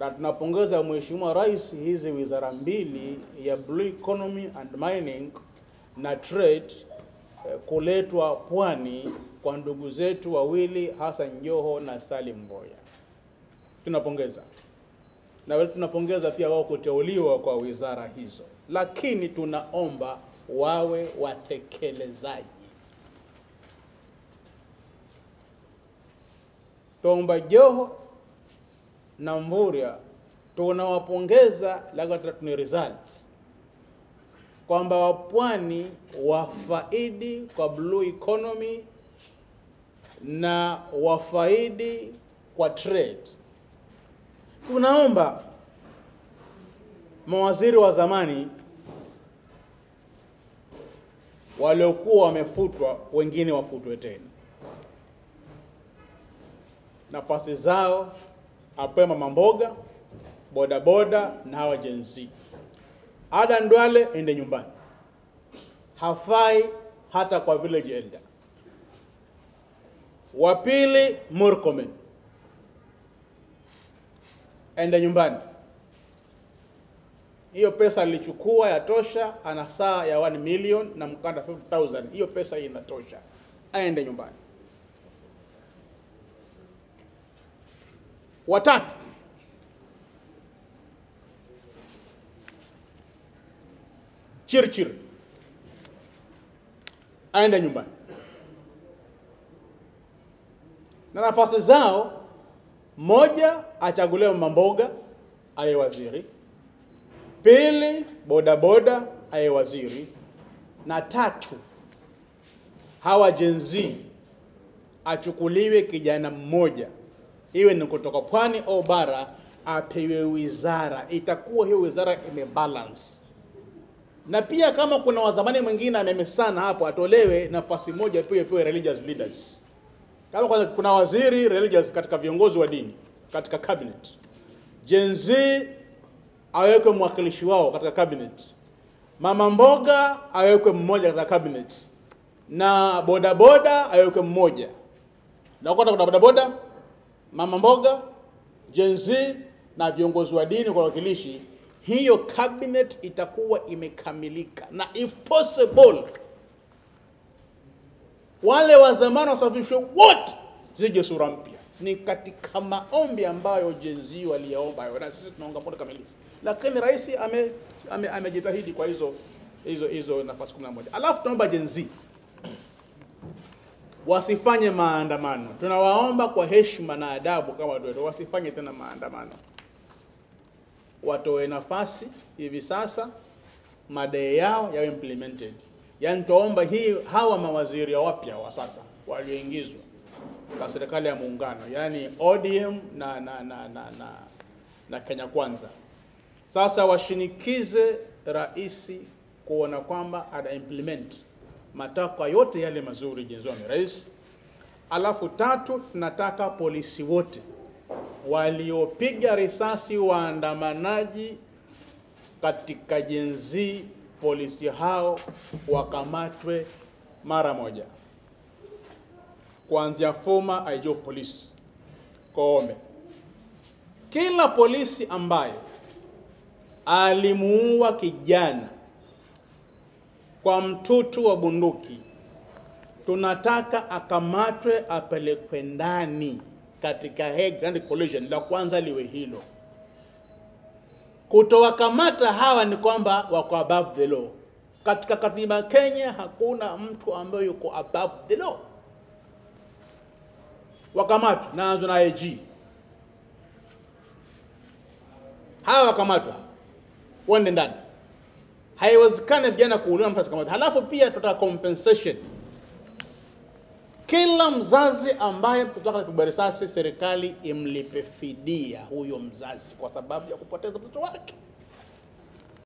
na tunapongeza Mheshimiwa Rais hizi wizara mbili ya Blue Economy and Mining na Trade eh, kuletwa Pwani kwa ndugu zetu wawili Hassan Joho na Salim Mboya. Tunapongeza na wale tunapongeza pia wao kuteuliwa kwa wizara hizo, lakini tunaomba wawe watekelezaji. Tomba Joho na Mvurya tunawapongeza, lakini tuna results kwamba wapwani wafaidi kwa blue economy na wafaidi kwa trade. Tunaomba mawaziri wa zamani waliokuwa wamefutwa, wengine wafutwe tena, nafasi zao apewe mama mboga, bodaboda na hawa Gen Z. Ada Ndwale ende nyumbani, hafai hata kwa village elder. Wa pili Murkomen ende nyumbani. Hiyo pesa alichukua yatosha, ana saa ya 1 million na mkanda 50000 hiyo pesa hii inatosha, aende nyumbani. Watatu Chirchir aende nyumbani, na nafasi zao, moja achaguliwe mama mboga aye waziri, pili bodaboda aye waziri, na tatu hawa Gen Z achukuliwe kijana mmoja, iwe ni kutoka pwani au bara, apewe wizara, itakuwa hiyo wizara imebalance na pia kama kuna wazamani mwingine amemesana hapo, atolewe nafasi moja pia pewe religious leaders. Kama kwanza kuna waziri religious katika viongozi wa dini katika cabinet, Gen Z awekwe mwakilishi wao katika cabinet, mama mboga awekwe mmoja katika cabinet, na bodaboda awekwe mmoja. Na kota kuna bodaboda, mama mboga, Gen Z na viongozi wa dini kwa wakilishi hiyo cabinet itakuwa imekamilika, na if possible wale wa zamani wasafishwe wote, zije sura mpya. Ni katika maombi ambayo Gen Z waliyaomba hayo, na sisi tunaunga mkono kamilifu, lakini rais ame, ame, amejitahidi kwa hizo hizo hizo nafasi 11. Alafu tunaomba Gen Z wasifanye maandamano, tunawaomba kwa heshima na adabu kama watu wetu, wasifanye tena maandamano watoe nafasi hivi sasa madai yao yawe implemented. Yaani tuomba hii hawa mawaziri wapya wa sasa walioingizwa kwa serikali ya muungano, yaani ODM na na na na, na, na Kenya Kwanza, sasa washinikize rais kuona kwamba ana implement matakwa yote yale mazuri jenzoni rais. Alafu tatu, tunataka polisi wote waliopiga risasi waandamanaji katika Gen Z, polisi hao wakamatwe mara moja, kuanzia former IG of police Koome. Kila polisi ambaye alimuua kijana kwa mtutu wa bunduki, tunataka akamatwe, apelekwe ndani katika Hague Grand Collision. La kwanza liwe hilo. Kutowakamata hawa ni kwamba wako above the law. Katika katiba ya Kenya hakuna mtu ambaye yuko above the law. Wakamatwa, naanza na AG. Hawa wakamatwa, wende ndani. Haiwezekani vijana kuuliwa mtu asikamatwa. Halafu pia tutaka compensation kila mzazi ambaye mtoto wake anapigwa risasi, serikali imlipe fidia huyo mzazi kwa sababu ya kupoteza mtoto wake.